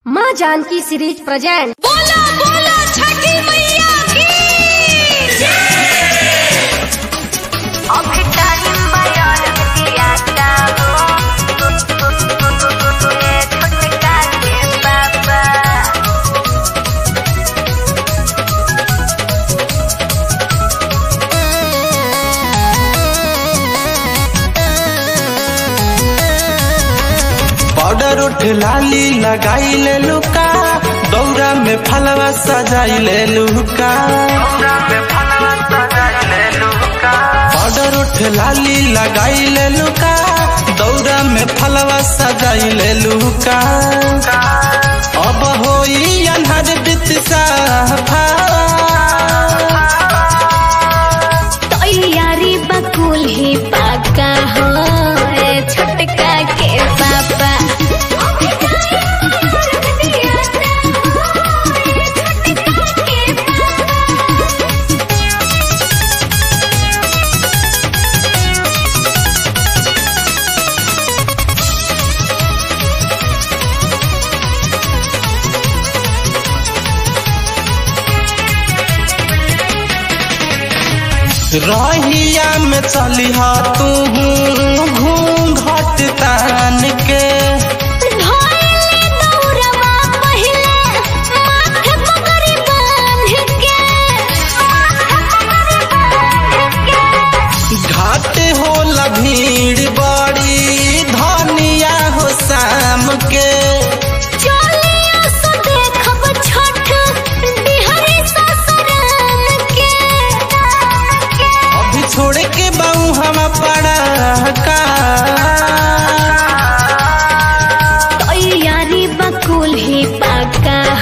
माँ Janaki series present बोला बोला छठी मैया की अभी टाइम बयान दिया जाओ ये छोटका के बाबा पाउडर उठ लाली लगाई ले लुका दौरा में फलवा सजाई ले लुका पाउडर उठ लाली लगाई ले लुका दौरा में फलवा सजाई ले लुका अब होई अनहर बित साफा तैयारी बकुल ही पाका हो ए छोटका के पापा रहिया में चली हा तू घूम घट तान के ढोले दौरवा पहिले माथे पगड़ी बांध के घाट होला भीड़ बड़ी धनिया हो शाम के चलिया सो देखब छठ बिहारी ससुराल के अभी छोड़ के बाऊ हम पड़ा का तैयारी बकुल ही पाका